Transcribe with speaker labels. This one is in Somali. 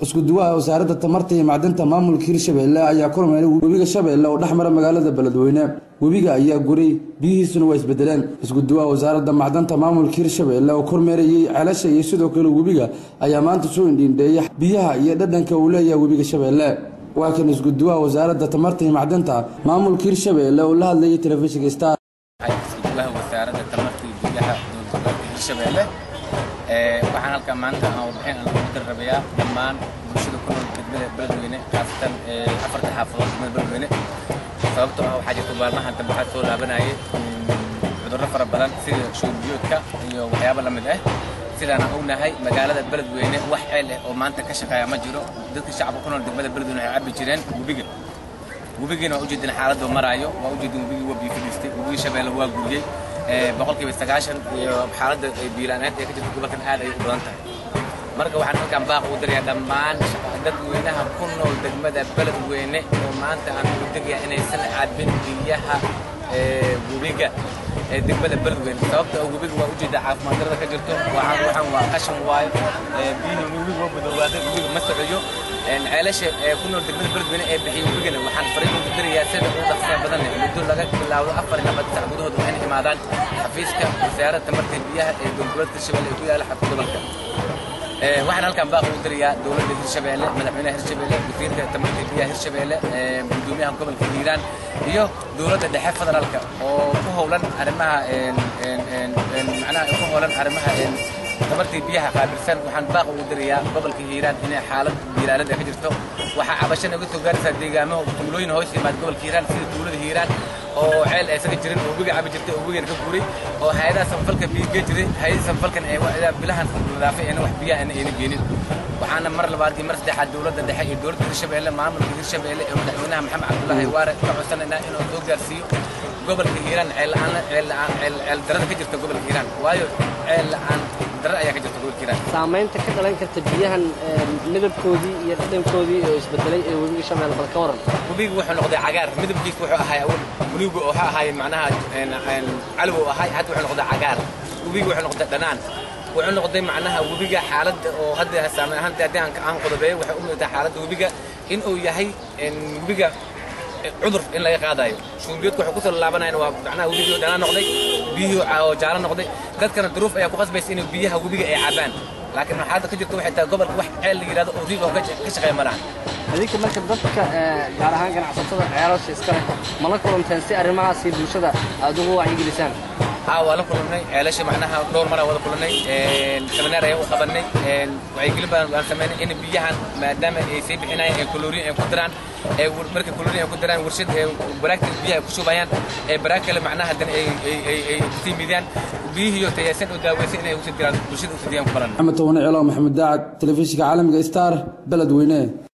Speaker 1: isku duwaha wasaaradda tamarta iyo macdinta maamulka hirshabeelle ayaa kormeeray webiga shabeelle oo dhex mara magaalada beledweyne webiga ayaa guray biyihiisuna waa isbedeleen isku duwaha wasaaradda macdanta maamulka hirshabeelle oo kormeerayey ceelasha iyo sidoo kale webiga ayaa maanta soo indhiindheeyay biyaha iyo dhadhanka uu leeyahay webiga shabeelle waa kan isku duwaha wasaaradda tamarta iyo macdinta maamulka hirshabeelle oo la hadlayay telefishinka star
Speaker 2: iskuduwaha wasaaradda tamarta iyo biyaha dowladgoboleedka hirshabeelle waxaan halkaa maanta aan warbixin aan lagu darrabayaa dhammaan bulshada ku nool degmada beledweyne khaasatan afarta xaafadood degmada beledweyne sababtoo ah waxaa jirta maalmahan dambe waxaa soo laabanayay cudurro fara badan sida shuurbiyoodka iyo waxyaabo la mid ah sidaan aan ognahay magaalada beledweyne wax ceel ah oo maanta ka shaqeeya ma jiro dadka shacabka ku nool degmada beledweyne waxay cabbi jireen webiga webigiina waa ujeedin xaaladdu maraayo waa ujeedin webigii waa biyo fadhiistay webigii shabeelle waa guriyey boqolkiiba sagaashan iyo xaaladda biilaaneed ee ka jirta gobolkan aad ayay u badan tahay marka waxaan halkan baaq ugu darayaa dhammaan dadweynaha ku nool degmada beledweyne oo maanta aan ugu degayaa inaysan cabbin biyaha webiga ee degmada beledweyne sababta oo webiga waa ujeeda caafimaad darada ka jirto waxaan waxaan waa qashin waayo biyihii webiga waa madowaaday webiga ma socyo ceelasha ee ku nool degmada beledweyne ee bixiya webigana waxaan fariin ugu dirayaa sida ugu dhaqsiya badan leh muddo laga bilaawdo afar iyo labaatan sac gudahood waxayna imaadaan xafiiska wasaaradda tamarta biyaha ee dowladgoboleedka hirshabelle ee ku yaala xabka gobolka waxaan halkan baaq ugu dirayaa dowladda hirshabeelle madaxweynaha hirshabeelle wasiirka tamarta biyaha hirshabeelle gudoomiyaha gobolka hiiraan iyo dowladda dhexe federaalka oo ku howlan arrimaha macnaha ku howlan arrimaha tamartii biyaha qaabilsan waxaan baaq ugu dirayaa gobolka hiiraan inay xaalad biilaalada ka jirto waxaa cabasho naga soo gaaraysaa deegaamo tuulooyin hoos yimaad gobolka hiiraan sida tuulada hiiraan oo ceel aysaga jirin oo webiga cabi jirtay oo webigan ka guuray oo hay-adaha sanfalka biyo gee jiray hay-ada sanfalkan ee bilahan wadaafay ayna wax biyaha ayna ayna geenin waxaana mar labaad iyo mar saddexaad dowladda dhexe iyo dowladda hirshabeelle maamulka hirshabeelle ee madaxweynaha maxamed cabdullaahi waare ka codsanaynaa inuu soo gaarsiiyo gobolka hiiraan ceel la-aan ceel la-aan ceel ceel darada ka jirta gobolka hiiraan waayo ceel la-aan dara ayaa ka jirta gobolka hiiraan
Speaker 3: saamaynta ka dhalan karta biyahan midabkoodii iyo dhadhankoodii oo isbedelay ee webiga shabeelle bal ka waran
Speaker 2: webiga wuxuu noqday cagaar midabkiisa wuxuu ahay awal buluuga oo ha ahay macnaha calow oo ahay hadda wuxuu noqday cagaar webiga wuxuu noqday dhanaan wuxuu noqday macnaha webiga xaaladda oo hadda saamayn ahaanta haddii aan aan qodobeeyo waxay u muuqataa xaaladda webiga in uu yahay webiga cudur in laga qaadayo shuurbiyoodka waxay kusoo laabanayaan waa macnaha webigii oo dhanaan noqday biyihii oo jaalo noqday dadkana duruuf ayaa ku qasbaysa inay biyaha webiga ay cabaan laakiin xaaladda ka jirta waxay tahay gobolka wax ceel la yidhahdo oo riig oo ka shaqeeya ma lahan
Speaker 3: adinka marka dadka gaar ahaan ganacsatada ceelasha iska leh ma la kulanteen si arrimahaasi bulshada aad ugu wacyigelisaan
Speaker 2: haa waa la kulannay ceelasha macnaha dhowr maraa wada kulannay semineer ayaa u qabannay wacyigelin badan waan samaynay in biyahan maadaama ay sii bixinayaan ee kalooriin ay ku diraan ee marka kalooriin ay ku diraan warshad ee baraagta biyaha ay ku shubayaan ee baraag kale macnaha haddana ay ay ay ay kusii midiyaan biyihiiyo tayaysan oo daaweysan inay usii diraan bulshada usii diyaan ku balan
Speaker 1: maxamed towane celo maxamed daacad telefishinka caalamiga star beledweyne